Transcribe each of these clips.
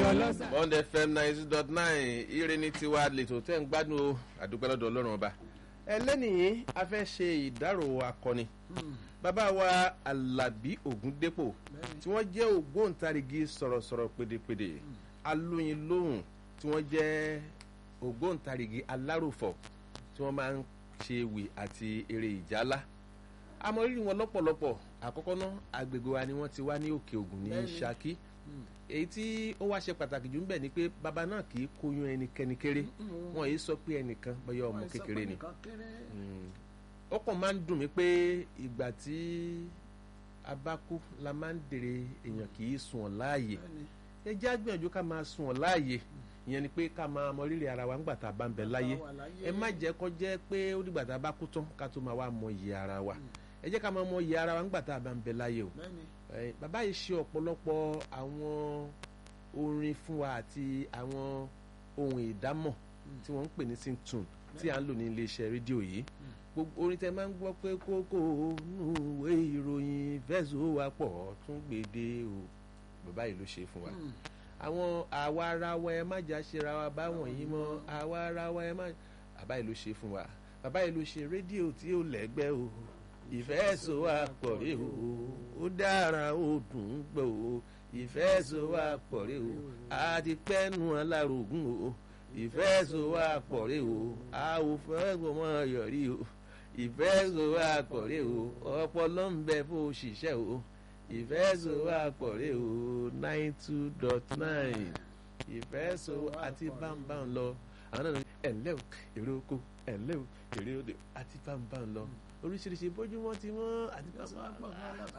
ọlọ́sà. bond fm ninety dot nine ire ní tiwa lètò tẹ́ ń gbádùn o àdúpẹ́ lọ́dọ̀ ọlọ́run ọba. ẹlẹ́nìí a fẹ́ ṣe ìdárò akọni bàbá wa alábí ògúndépò tí wọ́n jẹ́ ògbóǹtarìgì sọ̀rọ̀sọ̀rọ̀ pèdèpèdè alóyin lóhùn tí wọ́n jẹ́ ògbóǹtarìgì alárùfọ̀ tí wọ́n máa ń ṣe ewì àti eré ìjálá àmọ́ rírì wọn lọ́pọ̀lọpọ̀ àkọ́kọ́ náà agbègbè wa ni wọ́n ti wá ní òkè ògùn ní Bẹ́ẹ̀ni. Ṣakí èyí tí ó wá ṣe pàtàkì jù ń bẹ̀ ni pé bàbá náà kì í kóyún ẹnikẹ́ni kéré wọn yìí sọ pé ẹnìkan bóyá ọmọ kékeré ni Mm. ó kàn máa ń dùn mí pé ìgbà tí a bá kú la máa ń dèrè èèyàn kì í sùn ọ̀ láàyè ẹ jẹ́ àgbìyànjú ká máa sùn ọ̀ láàyè ìyẹn ni pé ká máa mọ rírì ara wa ńgbà tá a bá ń bẹ láyé ẹ má jẹ́ kó jẹ́ pé ó dìgbà tá a bá kú tán ká tó máa wá mọ iye ara wa ẹ jẹ́ ká máa mọ iye ara wa ńgbà tá a bá ń bẹ láyé o Eh, bàbá yìí ṣe ọ̀pọ̀lọpọ̀ àwọn orin fún wa àti àwọn ohun ìdámọ̀ tí wọ́n ń pè ní syntune tí à ń lò ní iléeṣẹ́ rédíò yìí gbogbo orin tẹ máa ń gbọ́ pé kókó nùwé ìròyìn fẹ́sọ̀ wà pọ̀ tún gbèdé o bàbá yìí ló ṣe fún wa àwọn àwa ara wa ẹ má jà ṣera wa báwọn yìí mọ́ àwa ara wa ẹ má bàbá yìí ló ṣe fún wa bàbá yìí ló ṣe rédíò tí ó lẹ́gbẹ́ o ìfẹ́ so wa pọ̀ rí o ó dára ó dùn ún gbọ́ o ìfẹ́ so wa pọ̀ rí o a ti pẹ́nu alárògùn o ìfẹ́ so wa pọ̀ rí o a ò fẹ́ gbọmọ yọrí o ìfẹ́ so wa pọ̀ rí o ọpọlọ ń bẹ fún òṣìṣẹ́ o ìfẹ́ so wa pọ̀ rí o nine two dot nine ìfẹ́ so àti bámbám lọ àwọn náà ní ẹ̀ńlẹ́ o èrè oko ẹ̀ńlẹ́ o èrè òde àti bámbám lọ oríṣiríṣi bójúmọ́ ti mọ́ àti bámbám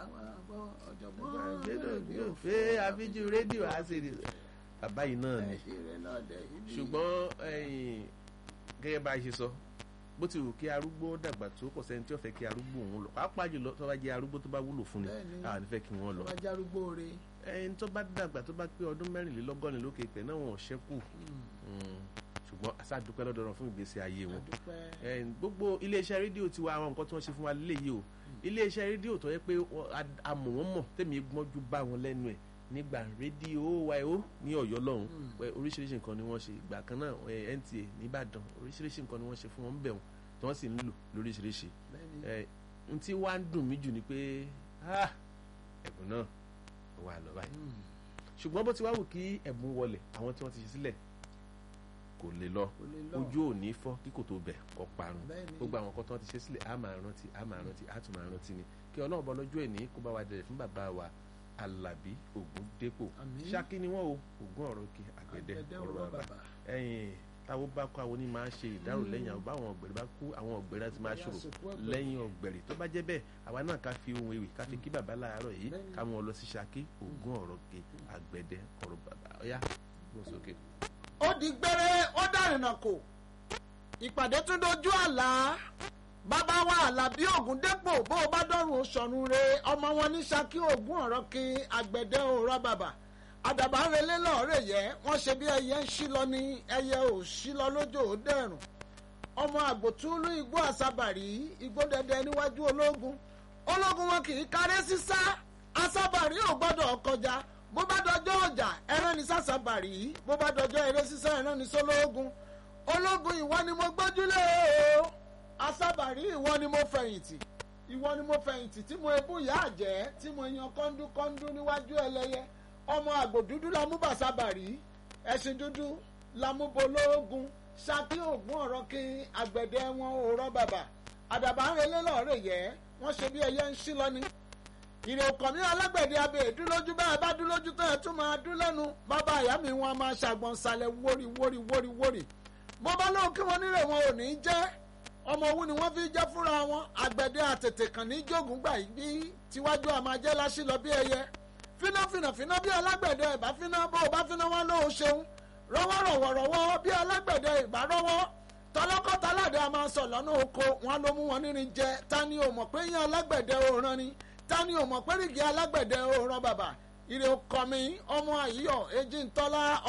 gbẹ́dọ̀ fẹ́ àfijù rédíò àṣírí bàbá yìí náà ni ṣùgbọ́n ẹ̀yìn gẹ́gẹ́ bá a ṣe sọ bó ti wù kí arúgbó dàgbà tó kò sẹ́ni tí ó fẹ́ kí arúgbó òun lọ pàápàá jùlọ tó bá jẹ́ arúgbó tó bá wúlò fún ni Bẹ́ẹ̀ni. àwọn nífẹ̀ẹ́ kí wọ́n lọ Ọbàjárúgbó re. ẹni tó bá dàgbà tó bá pé ọdún mẹ́rìnlélọ́gọ́rin lókè pẹ̀ náà wọn ò ṣẹ́kù Mm. ṣùgbọ́n aṣáàdúpẹ́ lọ́dọ̀ ọ̀run fún ìgbésí ayé wọn Àdúpẹ́. Eh, gbogbo iléeṣẹ́ rédíò ti wa àwọn nǹkan tí wọ́n ṣe fún wa léyìí o iléeṣẹ́ rédíò tó yẹ pé wọ́n- a- a mọ̀ wọ́n mọ̀ tẹ̀mí gbọ́njú bá wọn lẹ́nu ẹ̀ nígbà rédíò wáyó ní ọ̀yọ́ lọ́hùn pé oríṣiríṣi nǹkan ni wọ́n ṣe ìgbà kan náà eh, NTA nìbàdàn oríṣiríṣi nǹkan ni wọ́n ṣe fún wọn bẹ̀ wọn tí wọ́n sì ń lò lóríṣiríṣi Bẹ́ẹ̀ni. Eh, n tí wàá ń dùn mí jù ni pé ah, ẹ̀bùn náà wà lọ báyìí Mm. ṣùgbọ́n bó ti wá wù kí ẹ̀bùn wọlé àwọn tí wọ́n ti ṣe sílẹ̀ kò lè lọ Kò lè lọ. ojú ò ní fọ́ kí kò tó bẹ̀ kọ́ parun Bẹ́ẹ̀ni. gbogbo àwọn kan tí wọ́n ti ṣe sílẹ̀ á máa rántí á máa rántí á tún máa rántí ni kí ọlọ́run bọ́ lọ́jọ́ ẹ̀ní kó bá wa dẹ̀rẹ̀ fún bàbá wa alábí ògúndépò Àmín. ṣákí ni wọ́n o ògún ọ̀rọ̀ òkè àgbẹ̀dẹ Àgbẹ̀dẹ ọ̀rọ̀ ọ̀rọ̀ bàbá bàbá. ẹ̀yìn táwọn bá kó àwọn onímọ̀ á ṣe ìdárò lẹ́yìn àwọn báwọn ọ̀gbẹ̀rẹ̀ bá kú àwọn ọ̀gbẹ̀rẹ̀ á ti máa Ọ̀gbẹ̀rẹ̀ ṣòro àsìkò ọ̀gbẹ̀rẹ̀. lẹ́yìn ọ̀gbẹ̀rẹ̀ tó bá jẹ́ bẹ́ẹ̀ àwa náà ká fi ohun ewì ká fi kí bàbá láàárọ̀ yìí Bẹ́ẹ̀ni. ká mú wọn lọ sí ṣákí ògún ọ̀rọ̀ òkè àgbẹ̀dẹ ọ̀rọ̀ bàbá ọ̀yá gbọ́n sókè. ó di gbére ó dàrínà kò ìpàdé tún dojú àlá bàbá wa àlàbí ògúndépò bó o bá dọ̀rùn sọ̀run re ọmọ wọn ní Ṣakí ògún ọ̀rọ̀ kí àgbẹ̀dẹ òrọ̀ bàbà àdàbà ń relé lọ́ọ̀rẹ́ yẹ wọ́n ṣe bí ẹyẹ ń ṣí lọ ní ẹyẹ ò ṣí lọ lójó ó dẹ̀rùn ọmọ àgbòtúlú igbó àsábàrí igbó dẹdẹ níwájú ológun ológun wọn kì í káré sísá àsábàrí ò gbọ́dọ̀ kọjá bó bá dọjọ́ ọjà ẹran ní sàsábàrí bó bá dọjọ́ eré sísá ẹran ní sólógun ológun ìwọ ni mo gbójúlé o àsábàrí ìwọ ni mo fẹ̀yìntì ìwọ ni mo fẹ̀yìntì tí mo ebú ìyá àjẹ́ tí mo yan kọ́ńdúkọ́ńdú níwájú ẹlẹ́yẹ ọmọ àgbò dúdú la mú bàsábàrí ẹṣin dúdú la mú bológun Ṣakí ògún ọ̀rọ̀ kí àgbẹ̀dẹ wọn ò rọ́ bàbà àdàbà ń relé lọ́ọ̀rẹ́ yẹ wọ́n ṣe bí ẹyẹ ń ṣí lọ́ní ìrè ọkọ̀ mi alágbẹ̀dẹ abẹ́ ìdúlójú bẹ́ẹ̀ bá dúlójú tán ẹ̀ tún máa dún lẹ́nu bàbá àyà mi wọn a máa ṣàgbọ̀n sàlẹ̀ wórí wórí wórí wórí mo bá lóhùn kí wọ́n nílé wọn ò ní í jẹ́ ọmọ òwú ni wọ́n fi jẹ́ fúnra wọn àgbẹ̀dẹ àtètè kàn ní jogun gbà yìí bí tiwájú àmàjẹ́ lásì lọ bí ẹyẹ fínà fínà fínà bí alágbẹ̀dẹ ìbá fínà bó o bá fínà wọn lóò ṣeun rọwọ́ rọ̀wọ̀ rọ̀wọ́ bí alágbẹ̀dẹ ìbá rọwọ́ tọlọ́kọ́ taládé a máa sọ lọ́nà oko wọn ló mú wọn nírin jẹ ta ni ò mọ̀ pé yín alágbẹ̀dẹ òòràn ni ta ni ò mọ̀ pé rìgì alágbẹ̀dẹ òòràn bàbà ìrè ọkọ mi ọmọ àyíyọ èjì ńtọ́lá